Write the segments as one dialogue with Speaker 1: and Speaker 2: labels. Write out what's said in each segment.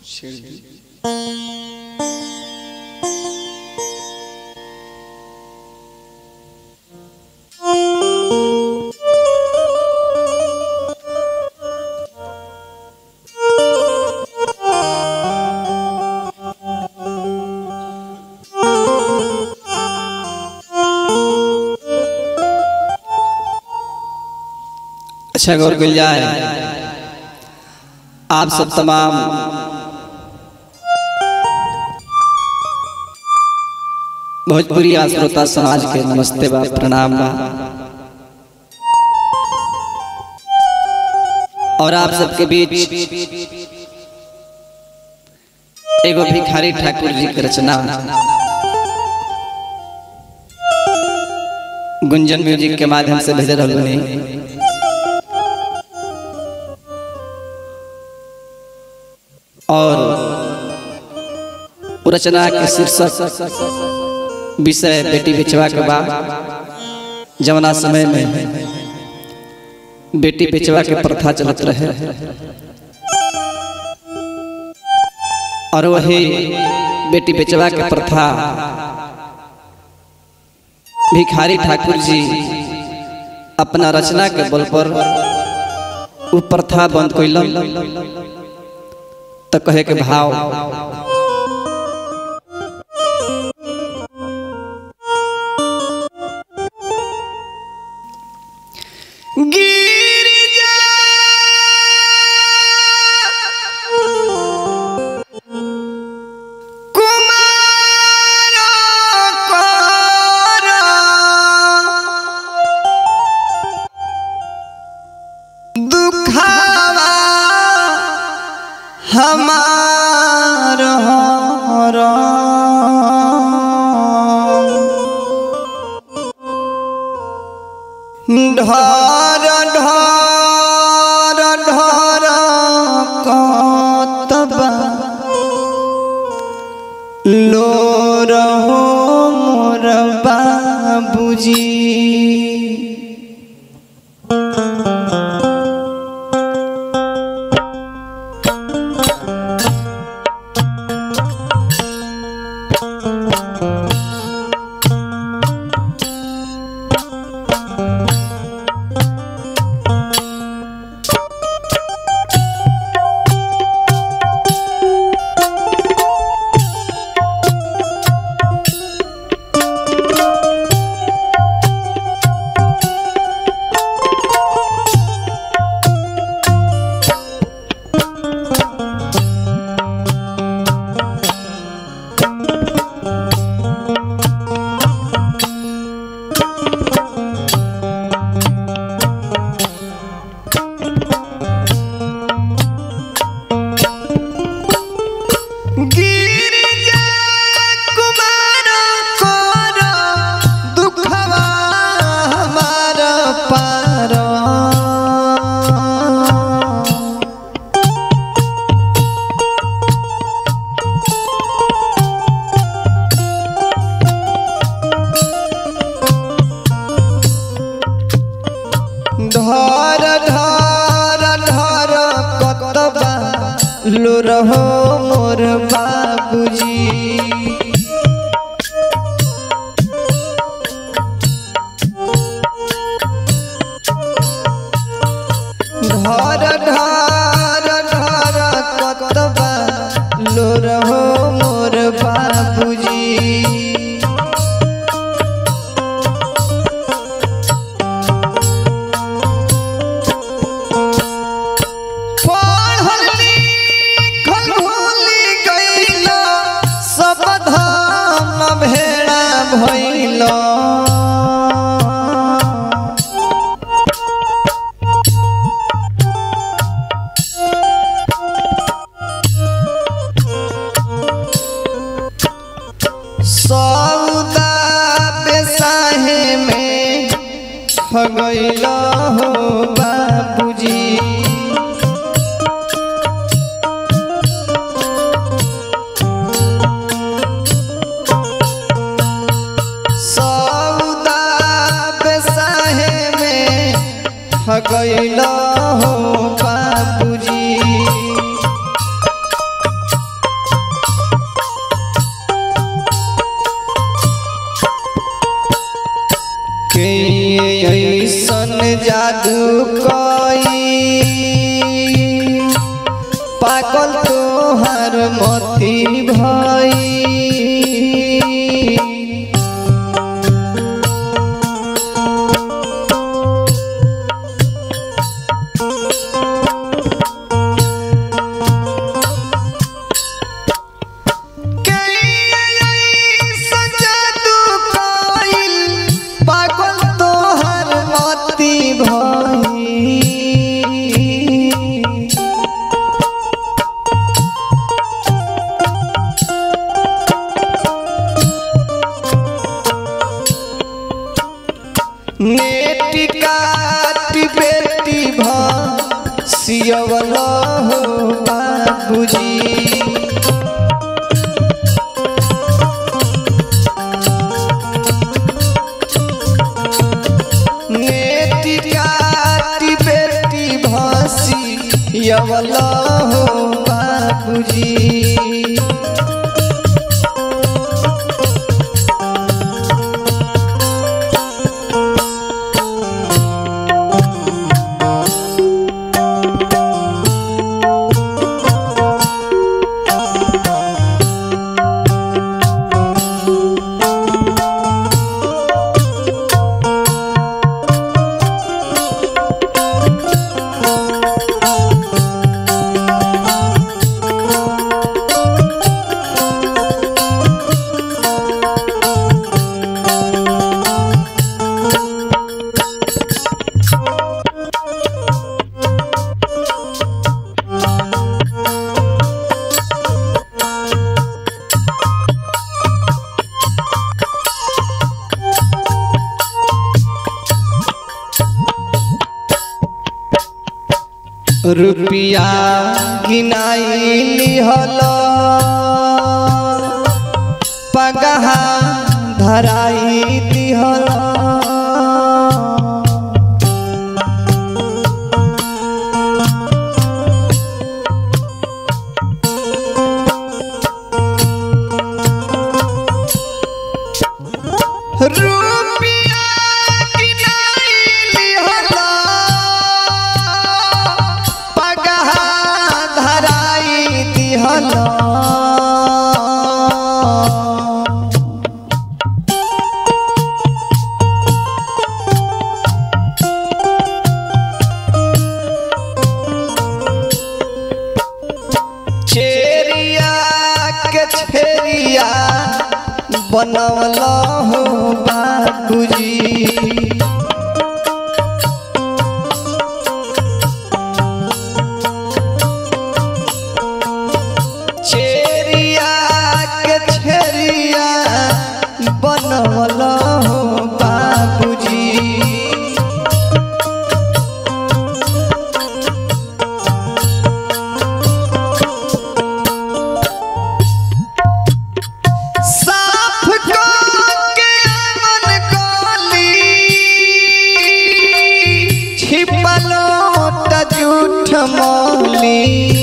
Speaker 1: अच्छा गौर मिल जाए आप सब तमाम भोजपुरी श्रोता समाज के नमस्ते बा प्रणाम बा और आप सबके बीच एगो भिखारी ठाकुर जी के रचना गुंजन म्यूजिक के माध्यम से भेज रहा बनी और रचना के शीर्षक विषय बेटी बेचवा के बाद जवना समय में बेटी बेचवा के प्रथा चलत रहे और वही बेटी बेचवा के प्रथा भिखारी ठाकुर जी अपना रचना के बल पर उ प्रथा बंद कैलन तो कहे के भाव गिरिजा कुमार कर दुखावा हमार ढर ढर ढर कतबा लो रहो मोर बाबूजी गिरिजा कुमार कर दुखवा हमार पार धर धर धर कतबा लो रहो मोर बाबूजी धर धर धर कतबा लो रहो मोर बाबूजी पढ़ल लिखल भूली गइल सब धाम भेड़ा भइल सौदा बेसाहे में ठगैल हो बाबूजी सौदा बेसाहे में ठगैल हो बाबूजी पागल तोहर मोती भाई पागल तोहर मोती भाई नेटी काटी बेटी भ सियवला हो बाबूजी नेटी काटी बेटी भसी यवला हो बाबूजी रुपिया गिनाई लिहल पगहा धराई दिहल रुपिया गिनाई लिहल पगहा धराई दिहल चेरिया के छेरिया बनवल हो बाबूजी चेरिया के छेरिया बनवल हो बाबूजी साफ के मन गली छिपलो त झूठ मौली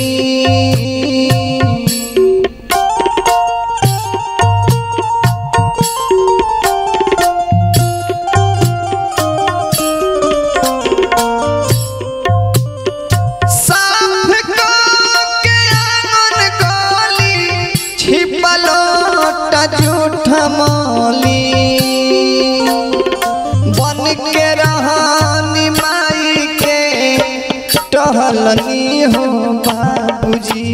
Speaker 1: साफ के मन गली छिपलो त झूठ मौली बन के रहनी माई के टहलनी हो बाबूजी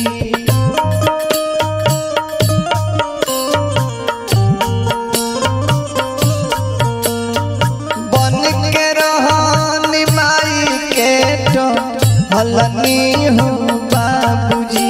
Speaker 1: बन के रहनी माई के टहलनी हो बाबूजी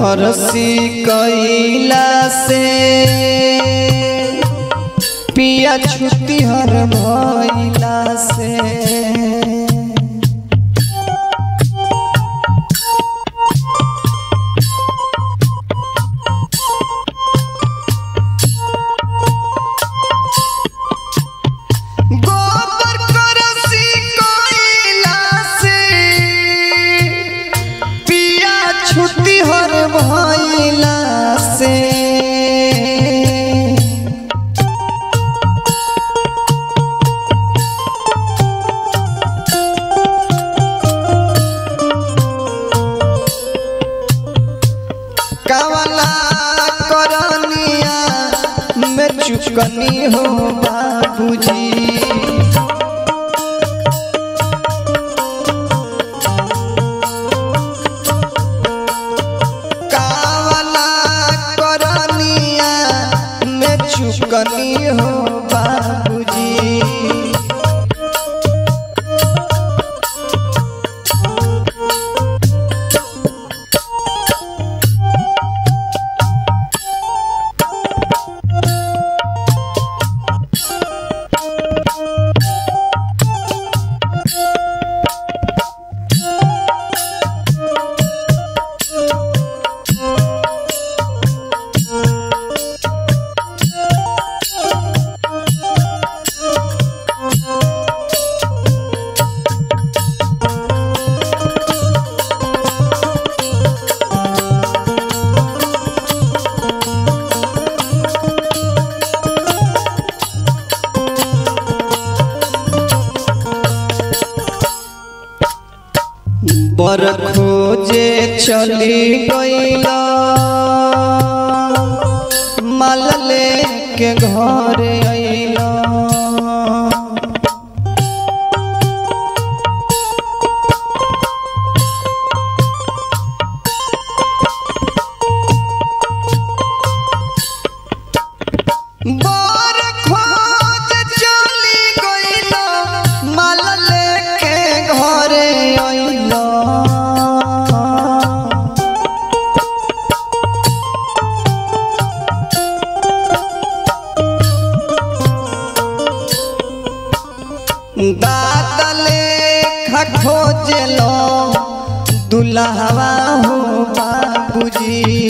Speaker 1: फरसी कैला से पिया छुट्टी हर भइला से गोबर करसी कैला से पिया छुट्टी हर भइला से कवला करनिया में चुकनी हो बाबूजी कावला करनिया में चुकनी हो बाबूजी बर खोजे चली गईला माल लेके घर अइला बर खोज चली गईला माल लेके घरे अइला दातले खोजलो दुल्हवा हो बाबूजी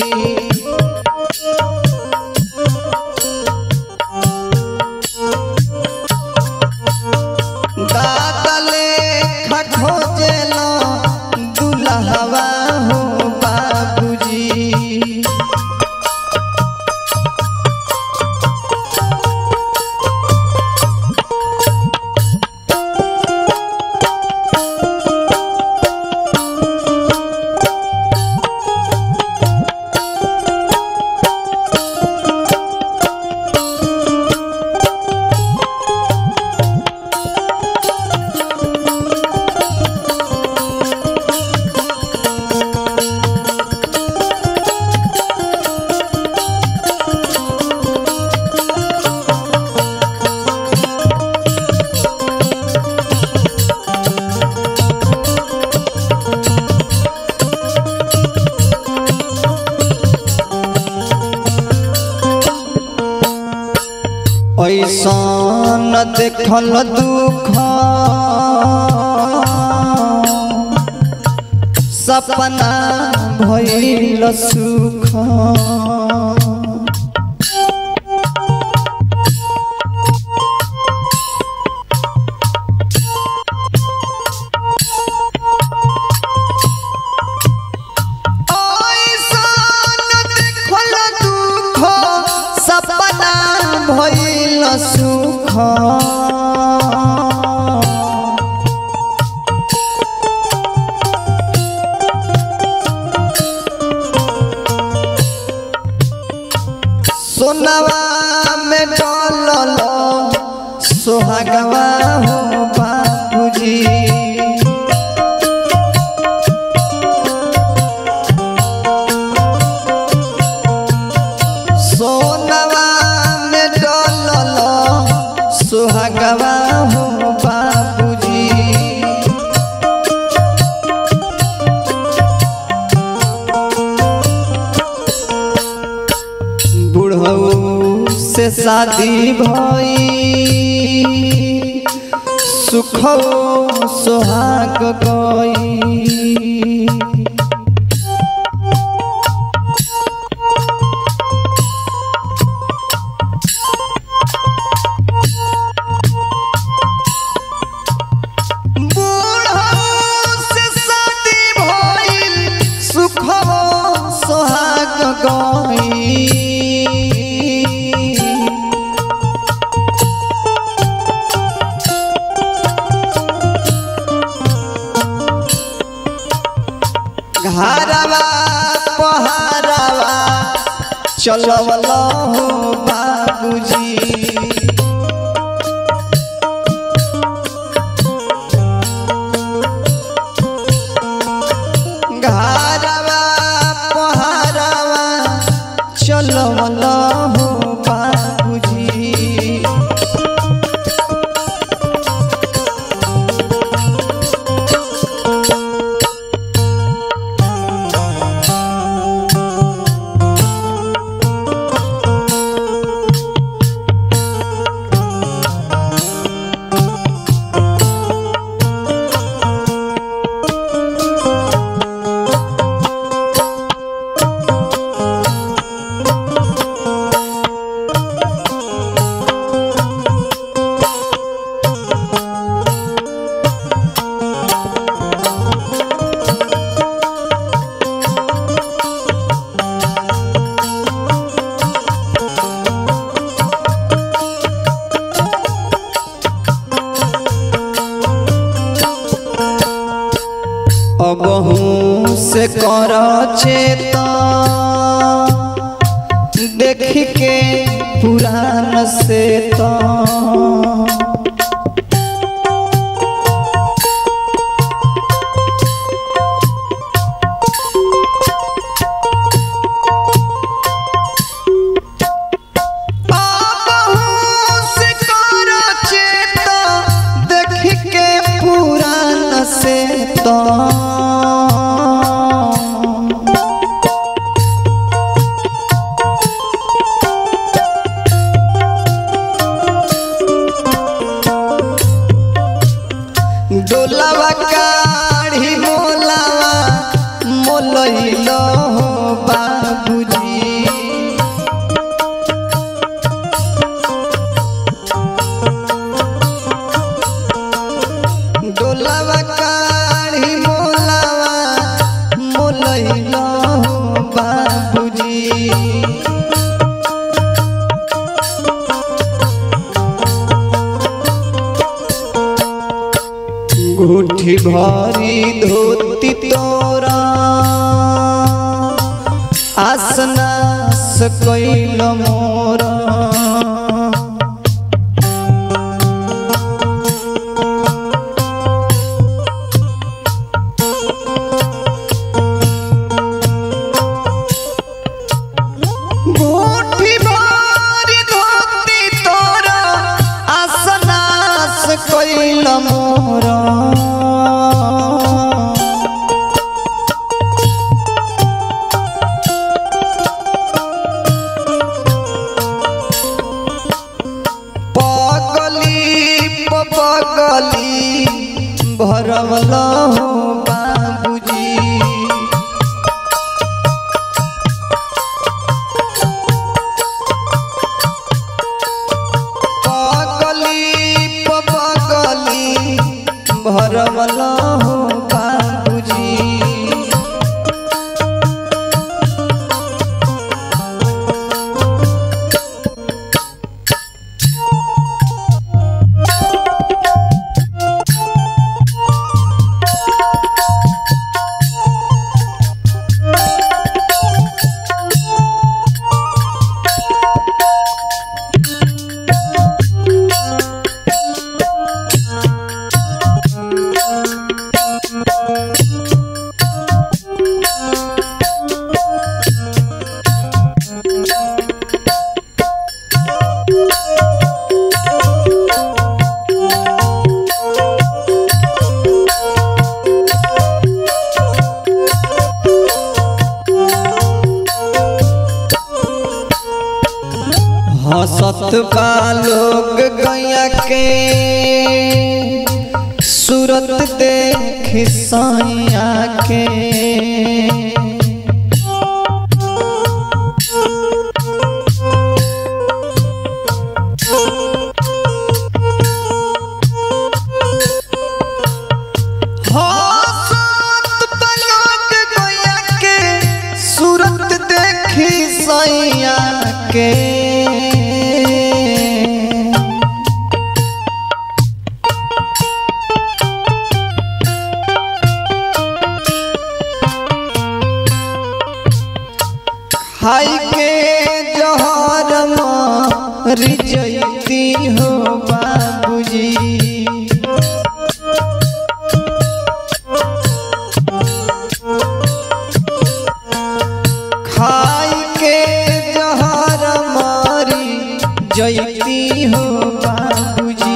Speaker 1: दातले खोजलो दुल्हवा हो बाबूजी ऐसन देखल दुख सपना भइल सुख ऐसन देखल दुख सपना भइल सुख सोनवा में डलल सोहागवा हो बाबूजी सोनवा में डलल सुहागवा हो बाबूजी शादी भई सुख सोहाग गई बूढ़ऊ से शादी भइल सुख सोहाग गई घरवा पहाड़वा चलवल हो बाबूजी घरवा पहाड़वा चलवल हो बाबूजी अबहू से कर चेता देख के पुरान से तो अबहू से कर चेता देख के पुरान से तो डोलावा काढ़ी मोलावा मोलैलो हो बाबूजी डोलावा काढ़ी मोलावा मोलैलो हो बाबूजी गुठी भरी धोती तोरा आसनास कैल मोरा मुट्ठी भरी धोती तोरा आसनास कैल मोरा पगली पगली भरवल हो बाबूजी पगली पगली भरवल हो बाबूजी रोग गया के सूरत देख सैया के हसत पलक गया के सूरत देखी सैया के खाई के जहर मर जैती हो बाबूजी खाई के जहर मारी जैती हो बाबूजी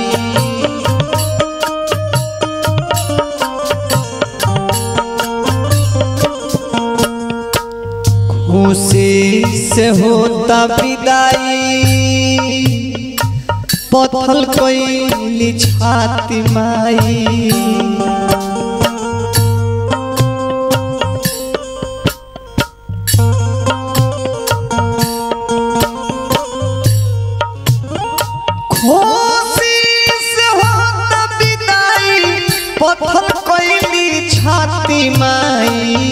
Speaker 1: खुशी से होता विदाई पथल कोई छाती माई खुशी से होता विदाई पत्थर कोइली छाती माई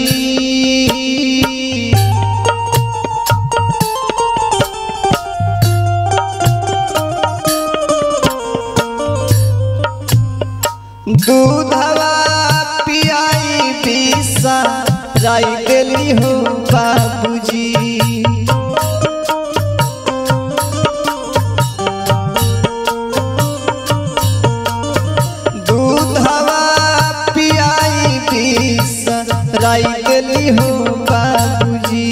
Speaker 1: दूधवा पियाई पिसा जाई देली हो बाबूजी दूधवा पियाई पीस राई देली हो बाबूजी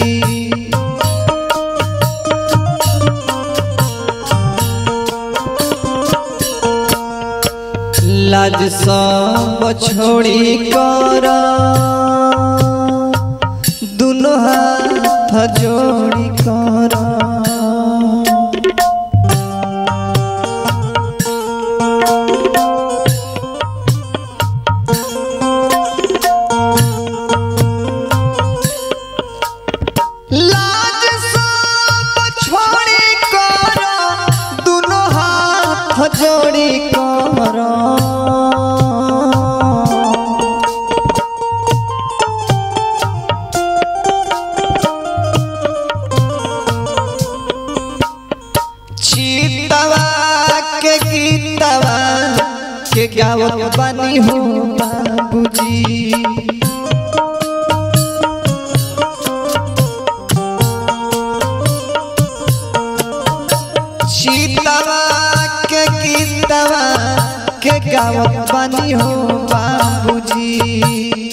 Speaker 1: लाज सब छोड़ी कर दुनो हाथ जोड़ी कर लाज सब छोड़ी कर दुनो हाथ जोड़ी कर चीतवा के गीतवा के गावत बानी हो बाबूजी सीतवा के गीतवा के गावत बानी हो बाबूजी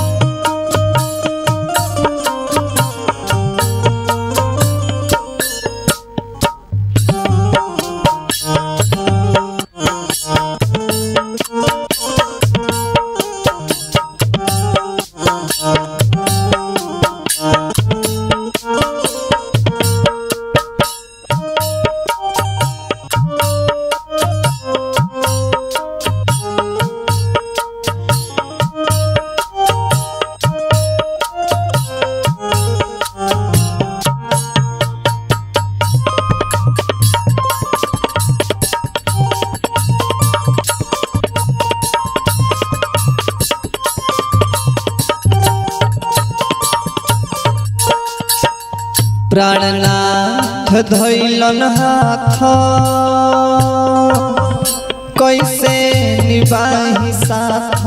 Speaker 1: प्राणनाथ धैलन हाथ कैसे निबाही साथ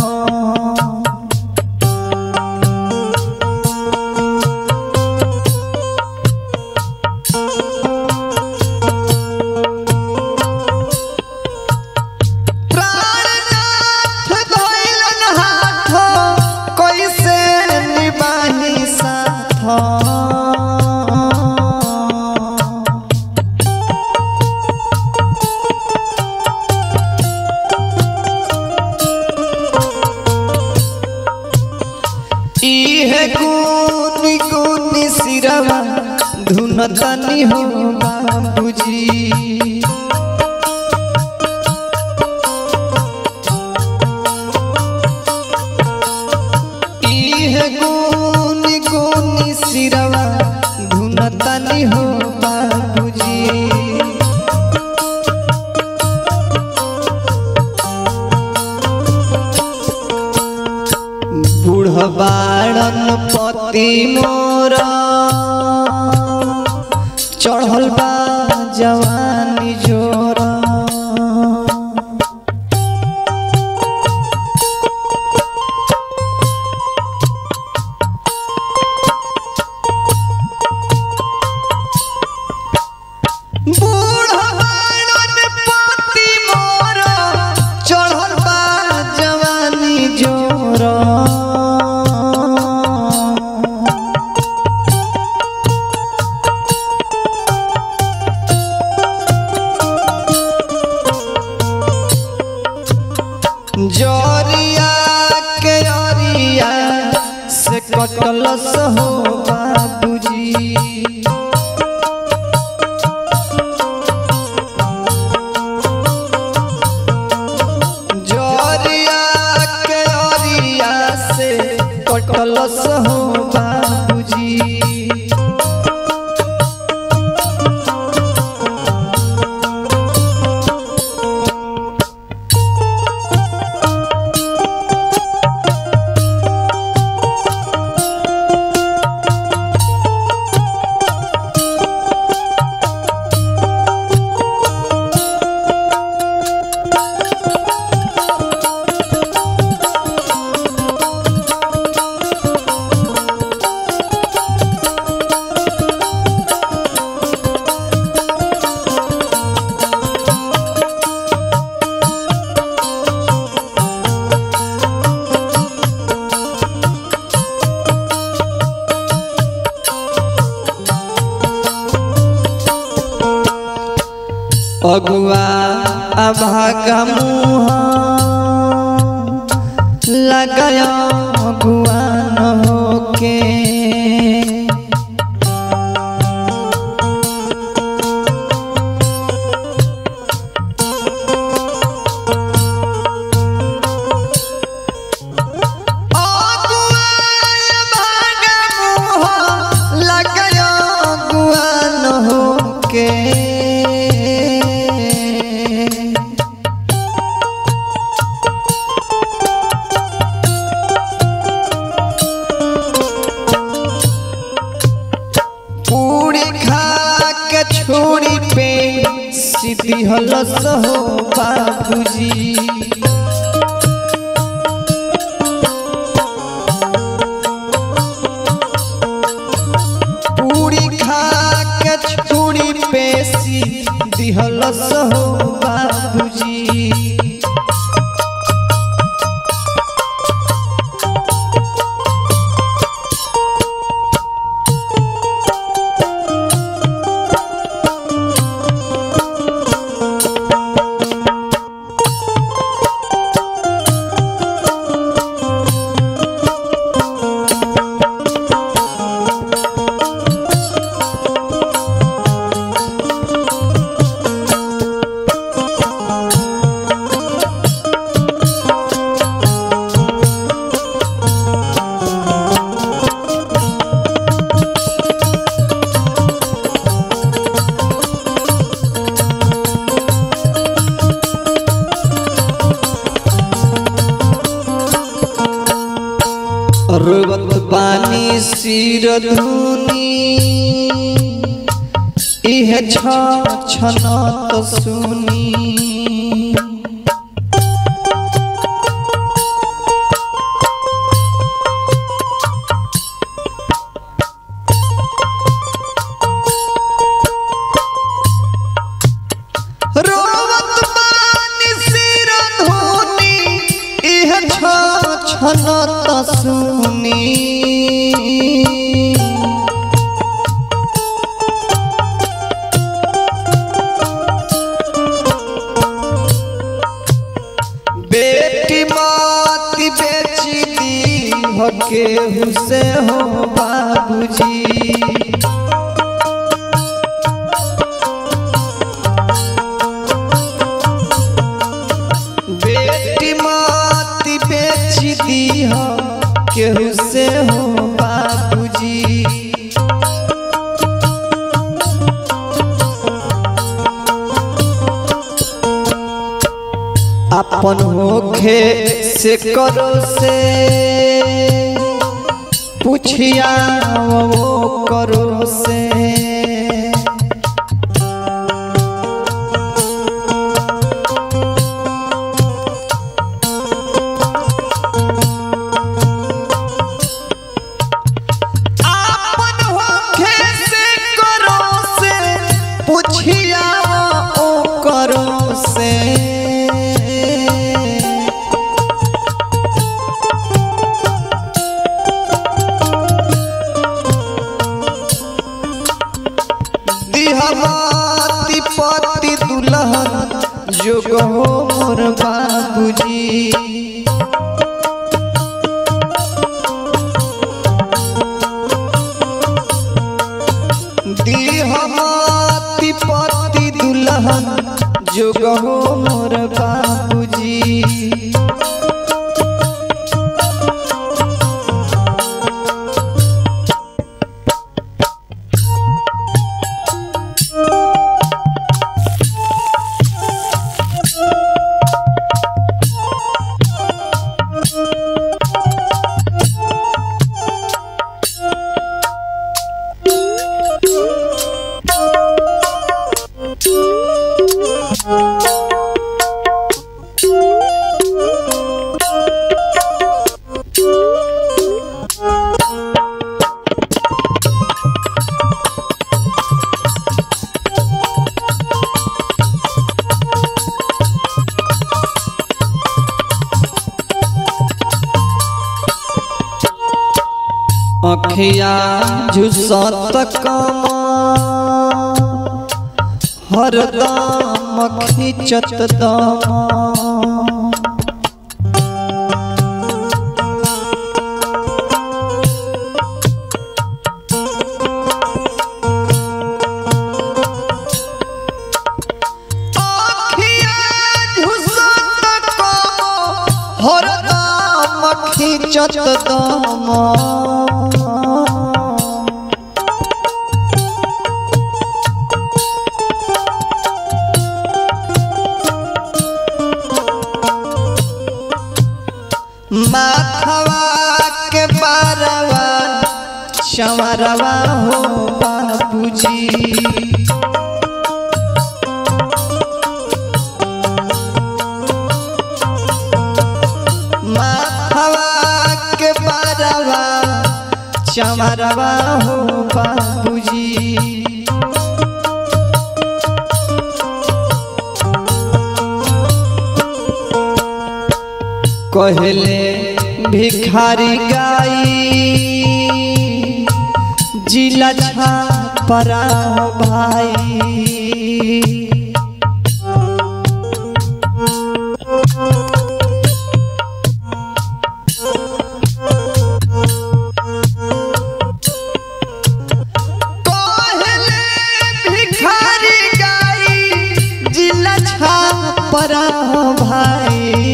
Speaker 1: प्राणनाथ धैलन हाथ कैसे निबाही साथ इहे गुनी गुनी सिरवा धुन तनी हो बाबूजी बाड़न पति मोर चढ़ल बा जवानी जोर बूढ़ बाड़न पति मोर चढ़ल बा जवानी जोर जरिया के अरिया से कटलस हो बाबूजी जरिया के अरिया से कटलस हो बाबूजी अगुआ अभागा मुँह लगाया अगुआ न होके अगुआ अभागा मुँह लगाया अगुआ न होके पूरी खा के छोड़ी पे सीधी हलस हो बाबूजी पूरी खा के छोड़ी पे सीधी हलस हो बाबूजी रोवत पानी सिर धुनी इह छ छनत सुनी रोवत पानी सिर धुनी इह छ छनत सुनी बेटी माती बेची दी हो केहू से हो बाबूजी बेटी माती बेची दी हो केहू से हो बाबूजी अपन होखे से करो से पूछिया वो करो से आपन होखे से करो से पूछिया ओ करो से दिहवाती पति दुल्हन जोग हो मोर बाबूजी दिहवाती पति दुल्हन जोग हो मोर बाबूजी अखिया झुसत कमा हरदम खिंचत दमा अखिया झुसत कमा हरदम खिंचत दमा माथवा के बारवा चमरवा हो बाबूजी माथवा के बारवा चमरवा हो बाबूजी कहले भिखारी गाई जिला छापरा भाई कहले भिखारी गाई जिला छापरा भाई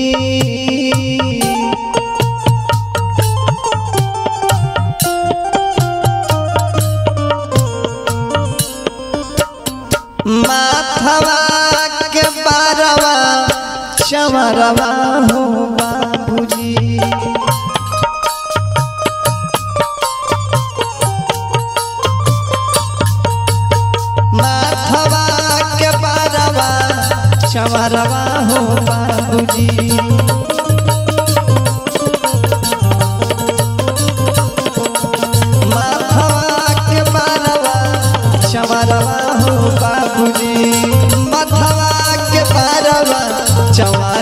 Speaker 1: माथवा के बारवा चमरवा हो बाबूजी माथवा के बारवा चमरवा हो बाबूजी माथवा के बारवा चमरवा हो बाबूजी माथवा के बारवा चमरवा